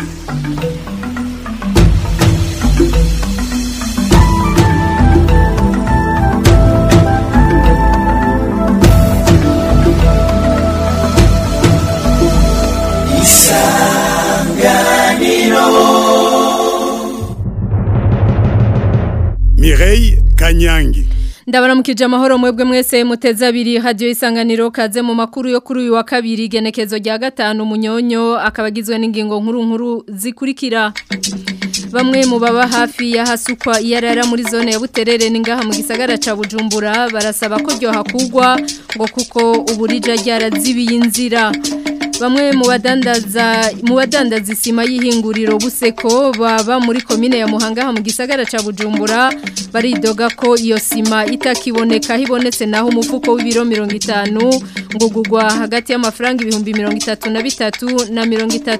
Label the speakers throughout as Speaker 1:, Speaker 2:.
Speaker 1: Mireille Kanyangi
Speaker 2: Ndabaramukije amahoro mwebwe mwese muteze abiri radio isanganiro kaze mu makuru yo kuri uyu wa kabiri genekezo rya gatanu munyonyo akabagizwe n'ingingo nkuru nkuru zikurikira Bamwe mu baba hafi ya hasukwa iyarara muri zone ya Buterere ningaha mu gisagara ca Bujumbura barasaba ko ryo hakugwa ngo kuko uburija ryarazibiye inzira Bamwe mu badandaza mu badandaza isima y'ihinguriro buseko baba muri komine ya Muhanga mu gisagara ca Bujumbura baridoga ko iyo sima itakiboneka hibonetse naho umufuko w'ibiro 50 ngo gugwa hagati y'amafaranga ibihumbi 33 na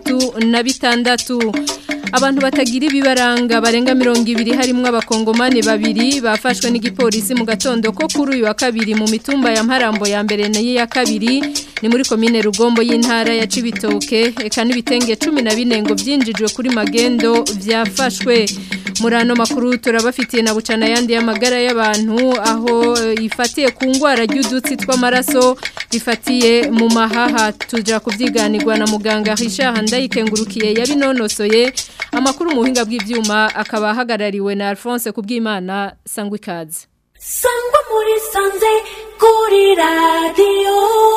Speaker 2: 36 Abantu batagira ibibaranga barenga mirongo ibiri harimwo abakongomani babiri bafashwe n'igipolisi mu gatondo ko kuri uyu wa kabiri mu mitumba ya Mparambo ya mbere n'iya kabiri ni muri komine Rugombo y'intara ya Cibitoke eka n'ibitenge 14 ngo byinjijwe kuri magendo vyafashwe muri ano makuru turabafitiye na bucana yandi y'amagara y'abantu aho ifatiye ku ngwara ry'udutsi tw'amaraso rifatiye mu mahaha tuja kuvyiganirwa na muganga Richard Handayikengurukiye yabinonosoye amakuru mu buhinga bw'ivyuma akaba ahagarariwe na Alphonse kubwimana sangwa ikaze
Speaker 3: sangwa muri sanze kuri radio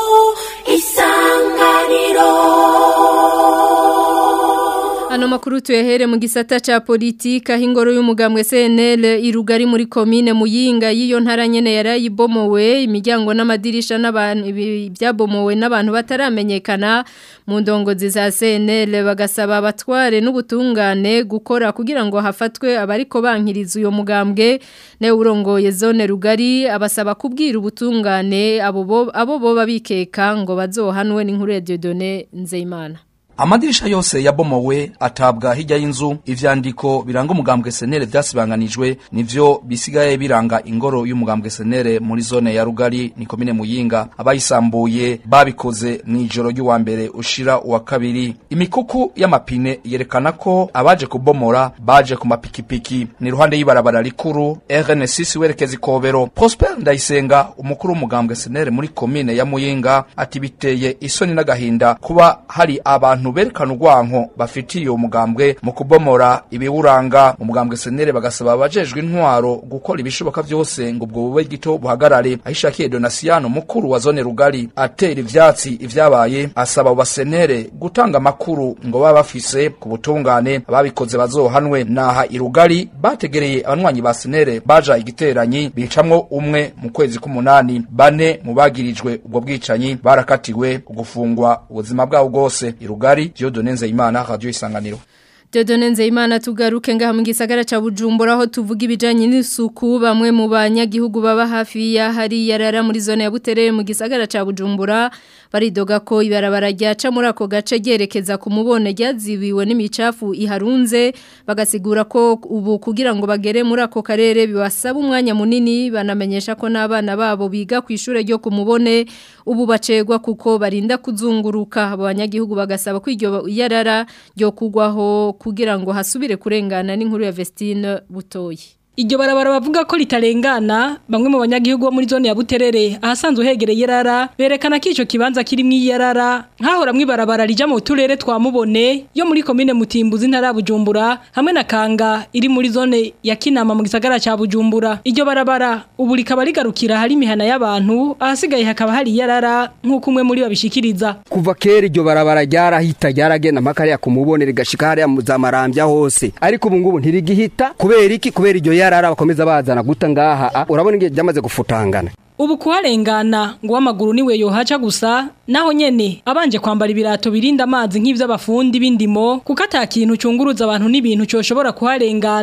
Speaker 3: isanganiro
Speaker 2: Ano makuru tuyahere mu gisata cha politika hingoro y'umugambwe CNL irugari muri commune muyinga yiyo ntara nyene yarayibomowe imiryango n'amadirisha n'abantu byabomowe n'abantu bataramenyekana mu ndongozi za CNL bagasaba abatware n'ubutungane gukora kugira ngo hafatwe abariko bankiriza uyo mugambwe ne urongoye zone rugari abasaba kubwira ubutungane abo abo boba bikeka ngo bazohanwe n'inkuru ya Dieudonné Nzeyimana
Speaker 4: Amadirisha yose yabomowe atabwa hirya y'inzu ivyandiko biranga umugambwe senere vyasibanganijwe nivyo bisigaye biranga ingoro y'umugambwe senere muri zone ya Rugari ni komine Muyinga abayisambuye babikoze mw'ijoro ry'uwa mbere ushira uwa kabiri imikuku y'amapine yerekana ko abaje kubomora baje ku mapikipiki ni ruhande y'ibarabara rikuru RN6 werekeza ikobero Prosper Ndayisenga umukuru w'umugambwe senere muri komine ya Muyinga ati biteye isoni n'agahinda kuba hari abantu abantu berekana urwanko bafitiye uwo mugambwe mu kubomora ibiwuranga mu mugambwe senere bagasaba abajejwe intwaro gukora ibishoboka vyose ngo ubwo bube gito buhagarare ahishakiye Donasiano mukuru wa zone rugari atera ivyatsi ivyabaye asaba abo basenere gutanga amakuru ngo baba bafise ku butungane ababikoze bazohanwe naha irugari bategereye abanywanyi ba senere baja igiteranyi bicamwo umwe mu kwezi k'umunani bane mu bagirijwe ubwo bwicanyi barakatiwe gufungwa ubuzima bwabo bwose irugari Kigali Dieudonne Nzeyimana Radio Isanganiro
Speaker 2: Dieudonne Nzeyimana tugaruke ngaha mu gisagara ca Bujumbura aho tuvuga ibijanye n'isuku bamwe mu banyagihugu baba hafi ya hari yarara muri zone ya Buterere mu gisagara ca Bujumbura baridoga ko ibarabara ryaca muri ako gace ryerekeza ku mubone ryazibiwe n'imicafu iharunze bagasigura ko ubu kugira ngo bagere muri ako karere bibasaba umwanya munini banamenyesha ko n'abana babo biga ku ishure ryo ku mubone ubu bacegwa kuko barinda kuzunguruka abo banyagihugu bagasaba ko iryo yarara ryo kugwaho kugira ngo hasubire kurengana n'inkuru ya Vestine Butoyi
Speaker 5: Iryo barabara bavuga ko ritarengana bamwe mu banyagihugu bo muri zone ya Buterere ahasanzwe hegereye yarara berekana ko ico kibanza kiri mu yarara nkahora mwibarabara rija mu turere twa mubone yo muri commune Mutimbuzi ntara Bujumbura hamwe na Kanga iri muri zone ya Kinama mu gisagara ca Bujumbura iryo barabara ubu rikaba rigarukira hari imihana y'abantu ahasigaye hakaba hari yarara nk'uko umwe muri babishikiriza
Speaker 6: kuva kera iryo barabara ryarahita ryaragenda mpaka hariya kumubone rigashika hariya mu zamarambya hose ariko ubu ngubu ntirigihita kubera iki kubera iryo yarara bakomeza bazana guta ngaha urabona ngiye byamaze gufutangana
Speaker 5: ubu kuharengana ngo w'amaguru niwe yohaca gusa naho nyene abanje kwambara ibirato birinda amazi nk'ivy'abafundi b'indimo kuko ata kintu cunguruza abantu n'ibintu coshobora kuharengana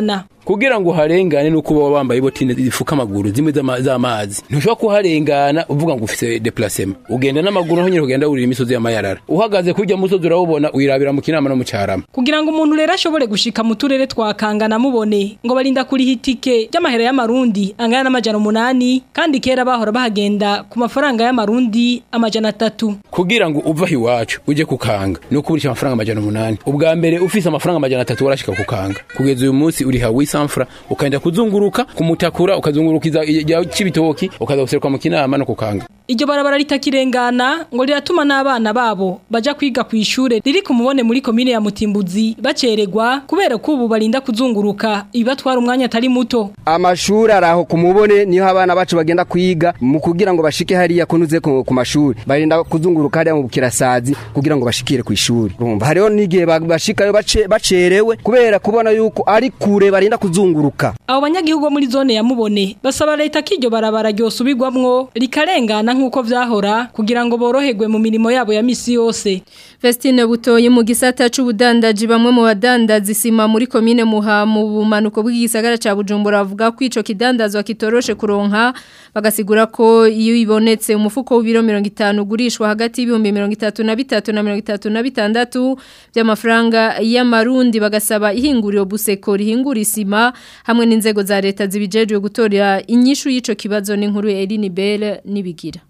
Speaker 7: kugira ngo uharengane nuko uba wambaye botine zifuka amaguru zimwe z'ama- z'amazi ntushobora kuharengana uvuga ngo ufite deplacement ugenda n'amaguru naho nyine ugenda wurira imisozi y'amayarara uhagaze kurya musozi urawubona wirabira mu kinama no mu carama
Speaker 5: kugira ngo umuntu rero ashobore gushika mu turere twa Kangana mubone ngo barinda kuriha itike ry'amahera y'amarundi angana n'amajana umunani kandi kera bahora bahagenda ku mafaranga y'amarundi amajana atatu
Speaker 7: kugira ngo uva aho iwacu uje kukanga ni uko urisha amafaranga amajana umunani ubwa mbere ufise amafaranga amajana atatu warashika kukanga kugeza uyu munsi uriha wisanfura ukagenda kuzunguruka kumutakura ukazungurukiza ijya c'ibitoki ukaza guseruka mu kinama no kukanga
Speaker 5: iryo barabara ritakirengana ngo riratuma n'abana babo baja kwiga ku ishure riri ku mubone muri komine ya Mutimbuzi baceregwa kubera ko ubu barinda kuzunguruka ibibatwara umwanya atari muto
Speaker 6: amashuri araho ku mubone niho abana bacu bagenda kwiga mu kugira ngo bashike hariya kunuze ku ku mashuri barinda kuzunguruka hariya mu bukirasazi kugira ngo bashikire ku ishuri urumva hariho n'igihe ba- bashikayo bace- bacerewe kubera kubona yuko ari kure barinda kuzunguruka
Speaker 5: abo banyagihugu bo muri zone ya Mubone basaba leta ko iryo barabara ryosubirwamwo rikarengana nk'uko vyahora kugira ngo boroherwe mu mirimo yabo ya misi yose
Speaker 2: Vestine butoyi mu gisata c'ubudandaji bamwe mu badandaza isima muri komine muha mu bumanuko bw'igisagara ca Bujumbura bavuga ko ico kidandazwa kitoroshe kuronka bagasigura ko iyo ibonetse umufuko w'ibiro 50 ugurishwa hagati y'ibihumbi 33 na 36 by'amafaranga y'amarundi bagasaba ihinguriro buseko rihingura isima hamwe n'inzego za leta zibijejwe gutorera inyishu y'ico kibazo n'inkuru ya Eline Bell nibigira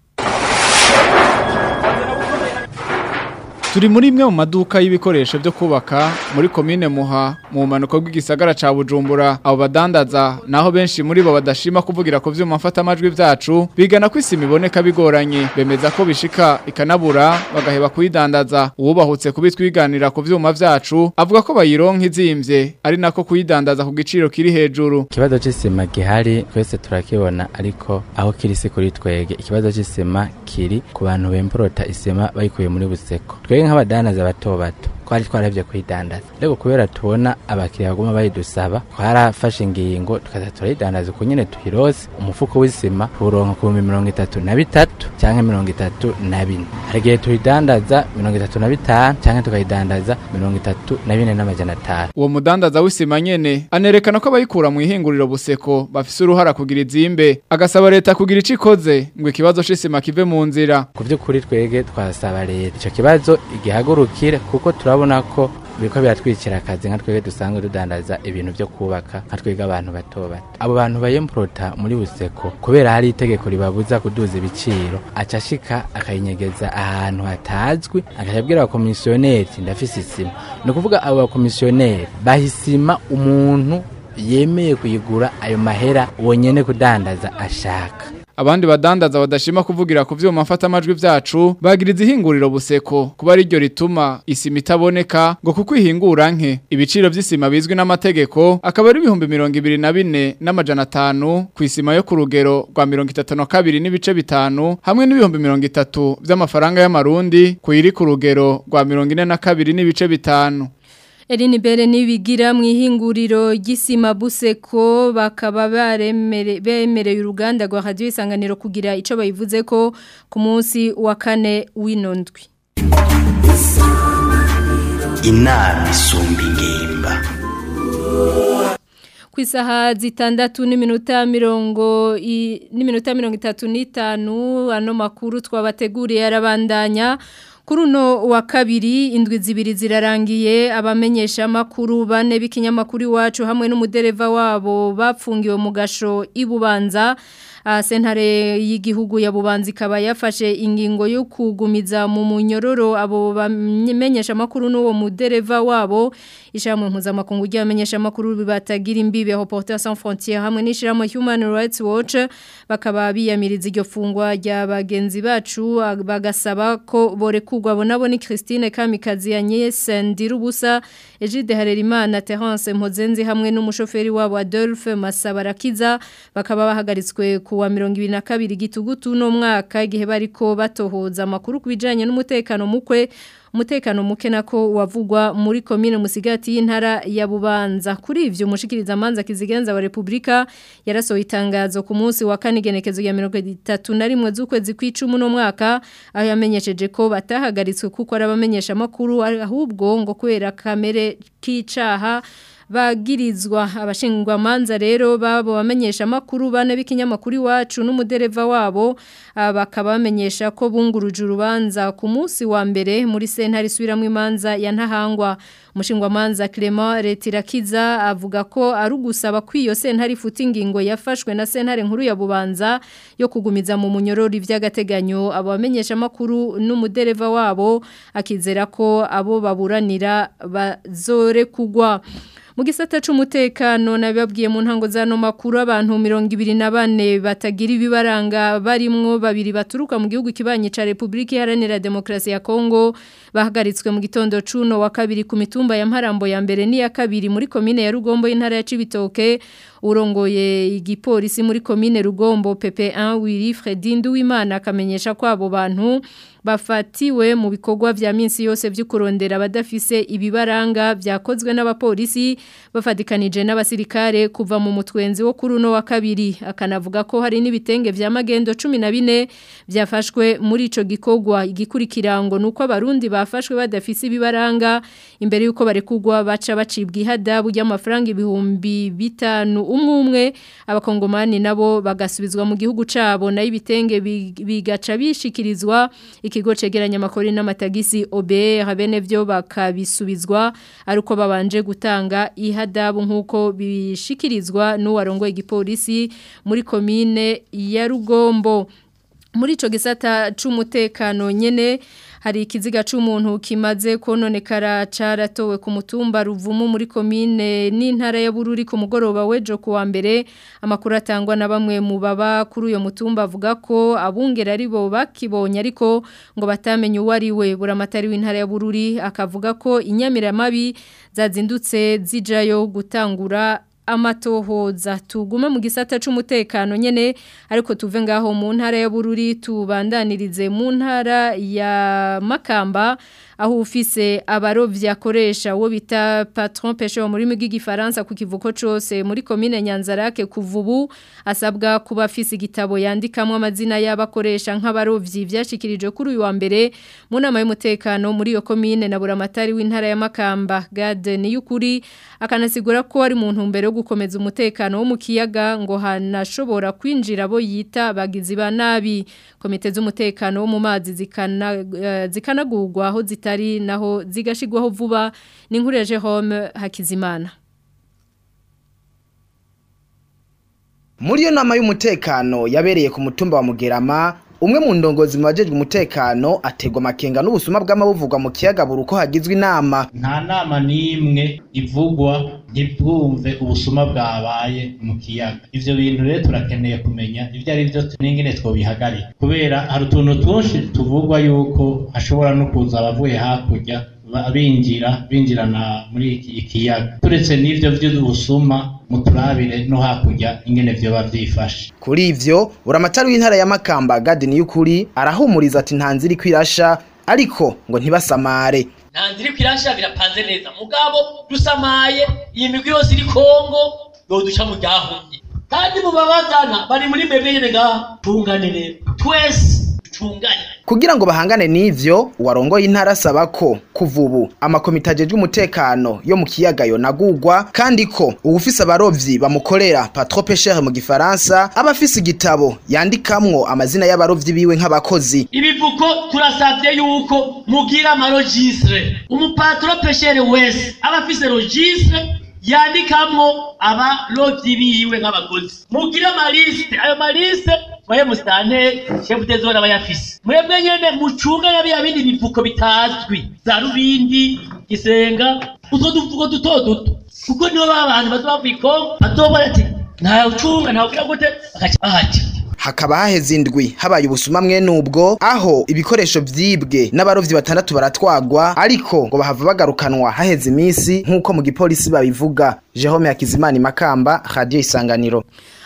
Speaker 8: Turi muri imwe mu maduka y'ibikoresho byo kubaka muri komine Muha mu manuko bw'igisagara ca Bujumbura abo badandaza naho benshi muri bo badashima kuvugira ku vyuma mfata amajwi vyacu bigana ko isima iboneka bigoranye bemeza ko bishika ikanabura bagaheba kuyidandaza uwubahutse kubitwiganira ku vyuma vyacu avuga ko bayironka izimvye ari nako kuyidandaza ku giciro kiri hejuru
Speaker 9: ikibazo c'isima gihari twese turakibona ariko aho kiri si kuri twege ikibazo c'isima kiri ku bantu bemporota isima bayikuye muri buseko twege nk'abadandaza bato bato twari twarabye kuyidandaza ariko kubera tubona abakiriya baguma bayidusaba twarafashe ingingo tukaza turayidandaza uko nyene tuhirose umufuko w'isima tuwuronka ku bihumbi mirongo itatu na bitatu canke mirongo itatu na bine hari igihe tuyidandaza mirongo itatu na bitanu canke tukayidandaza mirongo itatu na bine n'amajana atanu
Speaker 8: uwo mudandaza w'isima nyene anerekana ko abayikura mu ihinguriro buseko bafise uruhara kugira izimbe agasaba leta kugira ico ikoze ngo ikibazo c'isima kive mu nzira
Speaker 9: ku by'ukuri twege twasaba leta icyo kibazo igihagurukire kuko turabona ko biriko biratwicira akazi nka twege dusanzwe dudandaza ibintu byo kubaka nka twege abantu bato bato abo bantu bayemporota muri buseko kubera hari itegeko ribabuza kuduza ibiciro aca ashika akayinyegeza ahantu hatazwi akaca abwira abakomisiyoneri ndafise isima ni ukuvuga abo bakomisiyoneri bahisima umuntu yemeye kuyigura ayo mahera uwo nyene kudandaza ashaka
Speaker 8: abandi badandaza badashima kuvugira ku vyuma mfata amajwi vyacu bagiriza ihinguriro buseko kuba ari ryo rituma isima itaboneka ngo kuko ihingura nke ibiciro vy'isima bizwi n'amategeko akaba ari ibihumbi mirongo ibiri na bine n'amajana atanu ku isima yo ku rugero rwa mirongo itatu na kabiri n'ibice bitanu hamwe n'ibihumbi mirongo itatu vy'amafaranga y'amarundi ku yiri ku rugero rwa mirongo ine na kabiri n'ibice bitanu
Speaker 2: Eline Bere nibigira mu ihinguriro gisima buseko bakaba baremere bemereye uruganda rwa radio isanganiro kugira ico bayivuze ko ku munsi wa kane w'inondwi
Speaker 10: inama isumba ingimba
Speaker 2: ku isaha zitandatu n'iminota mirongo i- n'iminota mirongo itatu n'itanu ano makuru twabateguriye arabandanya kuri uno wa kabiri indwi zibiri zirarangiye abamenyesha makuru bane b'ikinyamakuru iwacu hamwe n'umudereva wabo bapfungiwe mu gasho ibubanza Ah, sentare y'igihugu ya bubanza ikaba yafashe ingingo yo kugumiza mu munyororo abo bamenyesha makuru n'uwo mudereva wabo ishamwe mpuzamakungu ry'abamenyesha makuru bibatagira imbibe Reporters sans frontières hamwe n'ishiramwe Human Rights Watch bakaba biyamiriza iryo fungwa rya bagenzi bacu ah, bagasaba ko borekugwa bo nabo ni Christine Kamikazi Agnes Ndirubusa Egide Harerimana Terence Mpozenzi hamwe n'umushoferi wabo Adolphe Masabarakiza bakaba bahagaritswe kuwa 22 gitugutu no mwaka igihe bariko batohoza amakuru kubijanye n'umutekano mukwe umutekano muke nako wavugwa muri komine musigati y'intara ya Bubanza kuri ivyo mushikiriza manza kizigenza wa Republika yarasohoye itangazo ku munsi wa kane genekezo ya 31 z'ukwezi kw'icumi no mwaka aho yamenyesheje ko batahagaritswe kuko ari abamenyesha makuru ahubwo ngo kubera kamere k'icaha bagirizwa abashingwa manza rero babo bamenyesha makuru bane b'ikinyamakuru iwacu n'umudereva wabo bakaba bamenyesha ko bunguruje urubanza ku munsi wa mbere muri sentare isubiramo imanza ya ntahangwa umushingwa manza Clement Retirakiza avuga ko ari ugusaba ko iyo sentare ifuta ingingo yafashwe na sentare nkuru ya Bubanza yo kugumiza mu munyororo ivy'agateganyo abo bamenyesha makuru n'umudereva wabo akizera ko abo baburanira bazore kugwa mu gisata c'umutekano nabibabwiye mu ntango zano makuru abantu 24 batagira ibibaranga barimwo babiri baturuka mu gihugu kibanye ca Republika Iharanira Demokrasi ya Kongo bahagaritswe mu gitondo cuno wa kabiri ku mitumba ya Mparambo ya mbere ni ya kabiri muri komine ya Rugombo y'intara ya Cibitoke urongoye igipolisi muri komine Rugombo PP1 Willy Fredindu w'Imana akamenyesha ko abo bantu bafatiwe mu bikorwa vya minsi yose vy'ukurondera abadafise ibibaranga vyakozwe n'abapolisi bafadikanije n'abasirikare kuva mu mutwenzi wo kuri uno wa kabiri akanavuga ko hari n'ibitenge vya magendo 14 vyafashwe muri ico gikorwa igikurikirango nuko abarundi bafashwe badafise ibibaranga imbere yuko barekugwa baca bacibwa ihadabu y'amafaranga ibihumbi bitanu umwe umwe abakongomani nabo bagasubizwa mu gihugu cabo nayo ibitenge bigaca bishikirizwa ikigo cegeranya amakori n'amatagisi OBR bene vyo bakabisubizwa aruko babanje gutanga ihadabu nkuko bishikirizwa n'uwarongoye igipolisi muri komine ya Rugombo muri ico gisata c'umutekano nyene hari ikiziga c'umuntu kimaze kononekara caratowe ku mutumba ruvumu muri komine n'intara ya Bururi ku mugoroba wejo kuwa mbere amakuru atangwa na bamwe mu baba kuri uyo mutumba avuga ko abungera ari bo bakibonye ariko ngo batamenye uwo ari we buramatari w'intara ya Bururi akavuga ko inyamiramabi zazindutse zijayo gutangura amatohoza tugume mu gisata c'umutekano nyene ariko tuve ngaho mu ntara ya Bururi tubandanirize mu ntara ya Makamba aho ufise abarovyi akoresha wo bita patron pêcheur muri migi gifaransa ku kivuko cose muri commune Nyanzarake kuvubu asabwa kuba afise igitabo yandikamwe amazina y'abakoresha nk'abarovyi vyashikirije kuri uyu wa mbere mu nama y'umutekano muri iyo commune na buramatari w'intara ya Makamba Gade niyukuri akanasigura ko ari mu ntumbero yo gukomeza umutekano wo mu kiyaga ngo hanashobora kwinjira bo yita bagizi ba nabi komite z'umutekano wo mu mazi zikana uh, zikanagurwa aho zitari naho zigashigwaho vuba ni nkuru ya Jerome Hakizimana
Speaker 11: muri iyo nama y'umutekano yabereye ku mutumba wa Mugerama umwe mu ndongozi mu bajejwe umutekano ategwa amakenga n'ubusuma bw'amabuvugwa mu kiyaga buri uko hagizwe inama
Speaker 12: nta nama n'imwe ivugwa ntibwumve ubusuma bwabaye mu kiyaga ivyo bintu rero turakeneye kumenya ivyo ari vyo n'ingene twobihagarika kubera hari utuntu twinshi tuvugwa yuko hashobora no kuza abavuye hakurya binjira binjirana muri iki kiyaga turetse n'ivyo vy'ubusuma muturabire no hakurya ingene vyoba vyifashe
Speaker 11: kuri ivyo buramatari w'intara ya Makamba Gadi y'ukuri arahumuriza ati ntanziri kwirasha ariko ngo ntibasamare
Speaker 13: ntanziri kwirasha birapanze neza mugabo dusamaye iyi migwi yose iri Kongo yoduca mu ryahumye kandi mu babazana bari muri mbebe nyene ngaha tunganire twese tunganye
Speaker 11: kugira ngo bahangane n'ivyo uwarongoye intara asaba ko kuva ubu amakomite ajejwe umutekano yo mu kiyaga yonagurwa kandi ko uwufise abarovyi bamukorera patron pêcheur mu gifaransa aba afise igitabo yandikamwo amazina y'abarovyi biwe nk'abakozi
Speaker 13: ibivuko turasavye yuko mugira amarojistre umupatron pêcheur wese aba afise registre yandikamwo abarovyi biwe nk'abakozi mugira amaliste ayo maliste mwaye musitanteri shefu de zone abayafise mwebwe nyene mucunga yabiya bindi bivuko bitazwi za rubindi gisenga utwo duvuko duto duto kuko nibo babantu bazoba kw'ikongo bazobona ati nta ucunga nta ugira gute bakaca bahati
Speaker 11: hakaba haheze indwi habaye ubusuma mwene ubwo aho ibikoresho vyibwe n'abarovyi batandatu baratwagwa ariko ngo bahava bagarukanwa haheze iminsi nk'uko mu gipolisi babivuga Jerome Hakizimana Makamba Radio Isanganiro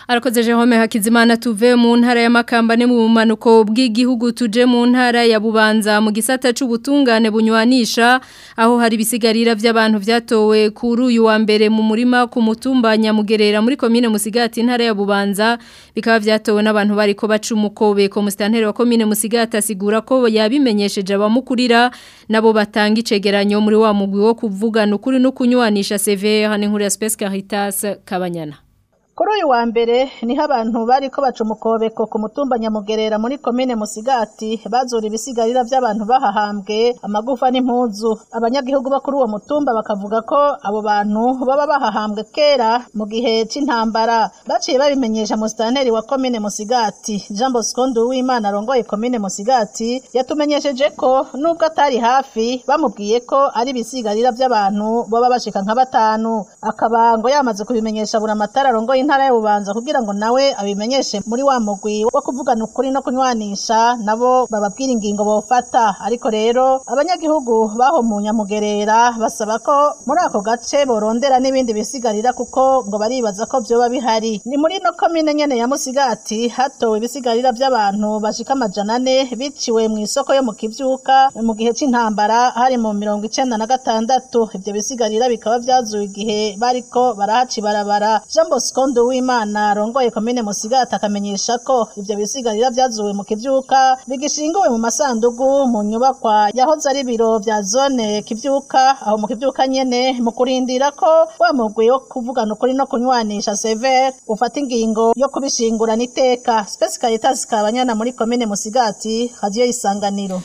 Speaker 2: Arakoze Jerome Hakizimana tuve mu ntara ya Makamba ne mu bumanuko bw'igihugu tuje mu ntara ya Bubanza mu gisata c'ubutungane bunywanisha aho hari bisigarira by'abantu vyatowe kuri uyu wa mbere mu murima ku mutumba Nyamugerera muri commune Musigati intara ya Bubanza bikaba vyatowe n'abantu bariko baca umukobe ko mustantere wa commune Musigati asigura ko yabimenyesheje abamukurira nabo batanga icegeranyo muri wa mugwi wo kuvugana ukuri no kunywanisha CV hane nkuru ya Space Caritas Kabanyana
Speaker 14: Kuri uyu wa mbere niho abantu bariko baca umukobeko ku mutumba Nyamugerera muri komine Musigati bazura ibisigarira by'abantu bahahambwe amagufa n'impuzu abanyagihugu bo kuri uwo mutumba bakavuga ko abo bantu baba bahahambwe kera mu gihe c'intambara baciye babimenyesha musitanteri wa komine Musigati Jean Bosco Nduwimana arongoye komine Musigati yatumenyesheje ko nubwo atari hafi bamubwiye ko ari ibisigarira by'abantu baba bashika nka batanu akaba ngo yamaze kubimenyesha buri amatara arongoye intara ya Bubanza kugira ngo nawe abimenyeshe muri wa mugwi wo kuvugana ukuri no kunywanisha nabo bababwira ingingo bofata ariko rero abanyagihugu baho mu Nyamugerera basaba ko muri ako gace borondera n'ibindi bisigarira kuko ngo baribaza ko vyoba bihari ni muri no komine nyene ya Musigati hatowe ibisigarira by'abantu bashika amajana ane biciwe mu isoko yo mu kivyuka mu gihe c'intambara hari mu mirongo icenda na gatandatu ivyo bisigarira bikaba vyazuwe igihe bariko barahaca ibarabara Jean Bosco Nduwimana arongoye komine Musigati akamenyesha ko ivyo bisigarira vyazuwe mu kivyuka bigishinguwe mu masandugu mu nyubakwa yahoze ari biro vya zone kivyuka aho mu kivyuka nyene mu kurindira ko wa mugwi wo kuvugana ukuri no kunywanisha sever ufata ingingo yo kubishingurana iteka Space Caritas kabanyana muri komine Musigati radio isanganiro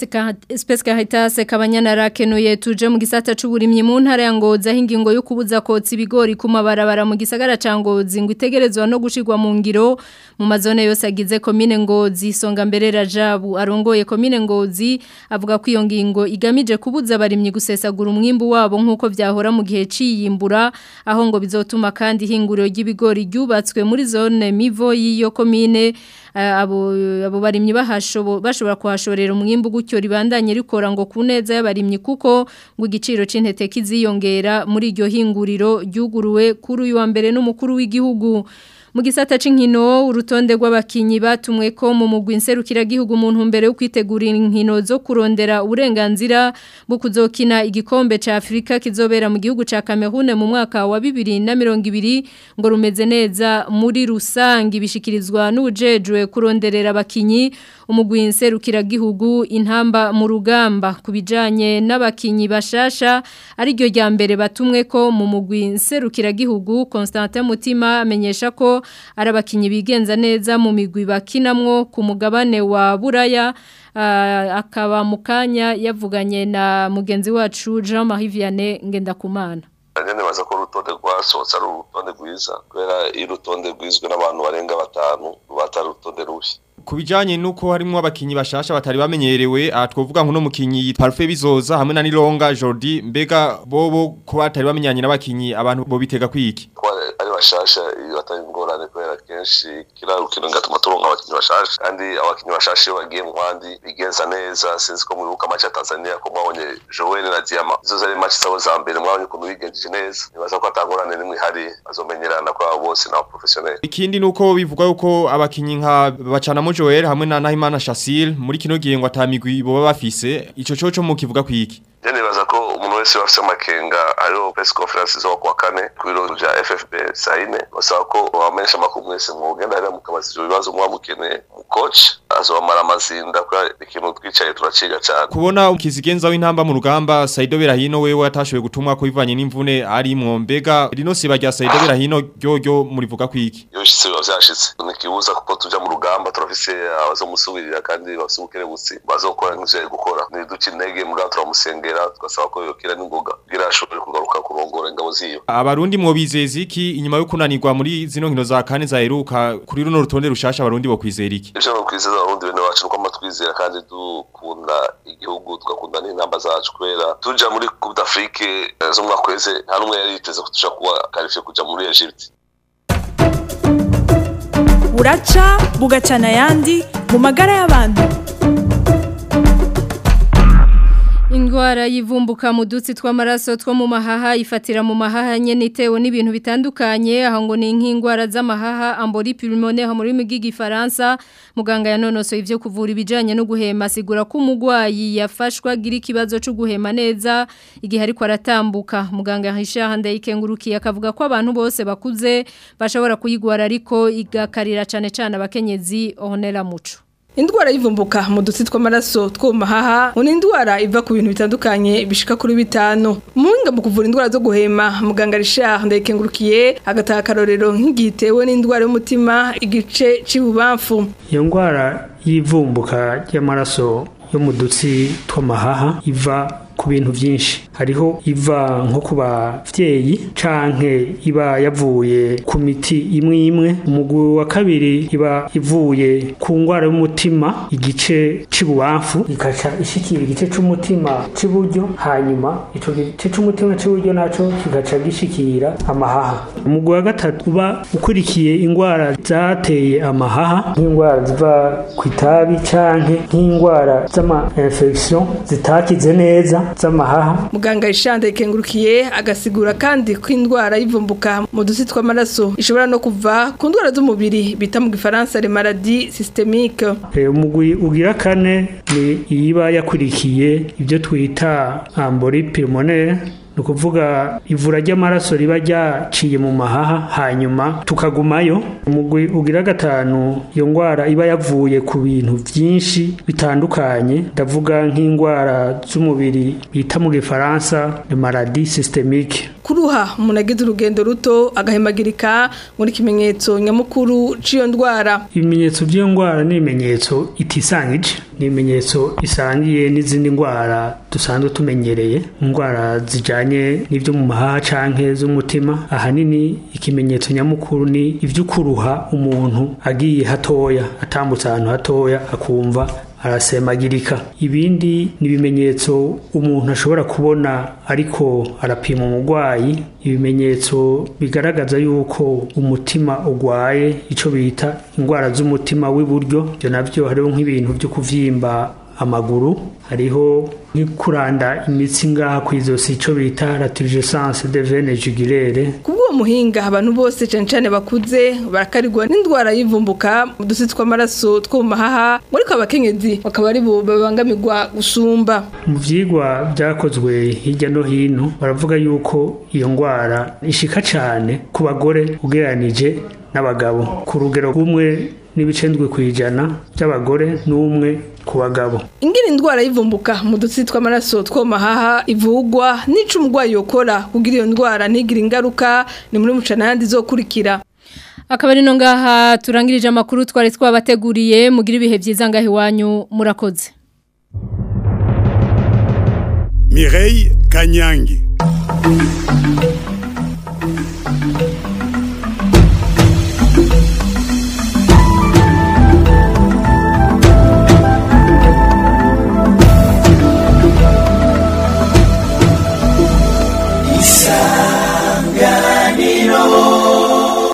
Speaker 2: Space Caritas kabanyana rakenuye tuje mu gisata c'uburimyi mu ntara ya Ngoza aho ingingo yo kubuza kotsa ibigori ku mabarabara mu gisagara ca Ngozi ngo itegerezwa no gushirwa mu ngiro mu mazone yose agize komine Ngozi songa mbere Rajabu arongoye komine Ngozi avuga ko iyo ngingo igamije kubuza abarimyi gusesagura umwimbu wabo nkuko vyahora mu gihe ciyimbura aho ngo bizotuma kandi hinguriro ry'ibigori ryubatswe muri zone Mivo y'iyo komine abo abo barimyi bahashobo bashobora kuhashorera umwimbu gutyo ribandanye rikora ngo kuneza y'abarimyi kuko ngo igiciro c'intete kiziyongera muri iryo hinguriro ryuguruwe kuri uyu wa mbere n'umukuru w'igihugu mu gisata c'inkino urutonde rw'abakinyi batumwe ko mu mugwi nserukira gihugu umuntu mbere yo kwitegura inkino zo kurondera uburenganzira bwo kuzokina igikombe ca Afrika kizobera mu gihugu ca Cameroon mu mwaka wa 2020 ngo rumeze neza muri rusangi bishikirizwa n'ujejwe kuronderera abakinyi umugwi nserukira gihugu intamba mu rugamba kubijanye n'abakinyi bashasha ari ryo rya mbere batumwe ko mu mugwi nserukira gihugu Constantin Mutima amenyesha ko ari abakinyi bigenza neza mu migwi bakinamwo ku mugabane wa Buraya akaba mu kanya yavuganye na mugenzi wacu Jean Marie Vianney Ngendakumana
Speaker 15: nyene baza ko urutonde rwasohotse ari urutonde rwiza kubera iyo urutonde rwizwe n'abantu barenga batanu batari urutonde rubi
Speaker 16: Kubijanye nuko harimo abakinyi bashasha batari bamenyerewe aha twovuga nko no mukinyi Parfait bizoza hamwe na Nilonga Jordi mbega bobo ko batari bamenyanye n'abakinyi abantu bo bitega kwiki
Speaker 15: ari bashasha iyo batari ingorane kubera kenshi kira rukino ngatuma turonka abakinyi bashasha kandi abakinyi bashasha iyo bagiye mu bandi bigenza neza sinzi ko mwibuka match ya Tanzania ko mwabonye Joel na Diama izo zari match zabo za mbere mwabonye ukuntu bigenjeje neza nibaza ko atangorane nimwe hari bazomenyerana kwa bose na professionnel
Speaker 16: ikindi nuko bivugwa yuko abakinyi nka bacana Joel hamwe na Nahimana Shasil muri kino gihe ngo atamigwi bo bafise ico coco mu kivuga kwiki
Speaker 15: Je nibaza ko umuntu wese bafise amakenga ariyo press conference zo kwa kane ku biro vya FFP saine basaba ko bamenyesha amakuru mwese mwogenda hariya mukabaza ivyo bibazo muba mukeneye mu coach azobamara amazinda kubera ikintu twicaye turaciga cane
Speaker 16: kubona ukizigenza w'intamba mu rugamba Saido Berahino wewe atashoboye gutumwa ko bivanye n'imvune ari mu mbega rino siba rya Saido Berahino ryo ryo murivuga kwiki
Speaker 15: iyo shitse biba vyashitse nikibuza kuko tuja mu rugamba turafise abazomusubirira kandi bafise ubukerebutsi bazokora nk'ivyo gukora niduca intege mugabo turamusengera tugasaba ko yokira n'ingoga kugira ashobore kugaruka kurongora ingabo ziyo
Speaker 16: abarundi mwobizeza iki inyuma yo kunanirwa muri zino nkino za kane zaheruka kuri runo rutonde rushasha abarundi bo kwizera iki
Speaker 15: ivyo no kwizeza abarundi bene wacu nuko amatwizera kandi dukunda igihugu tugakunda n'intamba zacu kubera tuja muri coupe d'Afrique zo mwaka weze nta numwe yari yiteze ko tuja kuba qualifié kuja muri Egypte
Speaker 17: buraca bugacana ayandi mu magara y'abantu
Speaker 2: Ingwara yivumbuka mu dutsi tw'amaraso two mu mahaha ifatira mu mahaha nyene itewe n'ibintu bitandukanye aho ngo ni nk'ingwara z'amahaha ambori pulmonaire mu rurimi rw'igifaransa muganga yanonosoye ivyo kuvura ibijanye no guhema asigura ko umugwayi yafashwa gira ikibazo cyo guhema neza igihe ariko aratambuka muganga Richard Ndayikengurukiye akavuga ko abantu bose bakuze bashobora kuyigwara ariko igakarira cane cane abakenyezi Honera Muco
Speaker 5: Indwara yivumbuka mu dutsi tw'amaraso two mu mahaha ni indwara iva ku bintu bitandukanye bishika kuri bitanu. Umuhinga mu kuvura indwara zo guhema muganga Richard Ndayikengurukiye agataha akarorero nk'igihe itewe n'indwara y'umutima igice c'ibubamfu.
Speaker 17: Iyo ndwara y'ivumbuka ry'amaraso yo mu dutsi tw'amahaha iva ku bintu byinshi hariho iva nko ku bavyeyi canke iba yavuye ku miti imwe imwe umugwi wa kabiri iba ivuye ku ngwara y'umutima igice c'ibubamfu ikaca ishikira igice c'umutima c'iburyo hanyuma ico gice c'umutima c'iburyo naco kigaca gishikira amahaha umugwi wa gatatu uba ukurikiye ingwara zateye amahaha nk'ingwara ziva ku itabi canke nk'ingwara z'ama infection zitakize neza z'amahaha
Speaker 5: muganga ishanda ikengurukiye agasigura kandi ko indwara y'ivumbuka mu dusi tw'amaraso ishobora no kuva ku ndwara z'umubiri bita mu gifaransa le maladie systemique
Speaker 17: umugwi ugira kane ni iyiba yakurikiye ibyo twita ambori pulmonaire ni ukuvuga ivura ry'amaraso riba ryaciye mu mahaha hanyuma tukagumayo umugwi ugira gatanu iyo ndwara iba yavuye ku bintu byinshi bitandukanye ndavuga nk'indwara z'umubiri bita mu gifaransa ni maladie systemique
Speaker 5: kuruha umuntu agize urugendo ruto agahemagirika muri kimenyetso nyamukuru cy'iyo ndwara
Speaker 17: ibimenyetso by'iyo ndwara ni ibimenyetso itisangije ni ibimenyetso isangiye n'izindi ndwara dusanzwe tumenyereye indwara zijyanye n'ibyo mu mahaha canke z'umutima ahanini ikimenyetso nyamukuru ni iby'ukuruha umuntu agiye hatoya atambutse ahantu hatoya akumva arasemagirika ibindi ni ibimenyetso umuntu ashobora kubona ariko arapima umurwayi ibimenyetso bigaragaza yuko umutima urwaye icyo bita indwara z'umutima w'iburyo ibyo nabyo hariho nk'ibintu byo kuvyimba amaguru hariho kuranda imitsi ngaha ku izosi icyo bita laturgescence de veine jugulaire
Speaker 5: kubw'uwo muhinga abantu bose cyane cyane bakuze barakarirwa n'indwara y'ivumbuka mu dusi tw'amaraso two mu mahaha ariko abakenyezi bakaba ari bo babangamirwa gusumba
Speaker 17: mu byigwa byakozwe hirya no hino baravuga yuko iyo ndwara ishika cyane ku bagore ugereranije n'abagabo ku rugero rumwe n'ibice ndwi ku ijana by'abagore n'umwe ku bagabo
Speaker 5: ingene indwara y'ivumbuka mu dutsi tw'amaraso two mahaha ivugwa n'ico umurwayi yokora kugira iyo ndwara ntigire ingaruka ni muri mucana yandi zokurikira
Speaker 2: akaba ari no ngaha turangirije amakuru twari twabateguriye mugira ibihe byiza ngaho iwanyu murakoze
Speaker 1: Mireille Kanyangi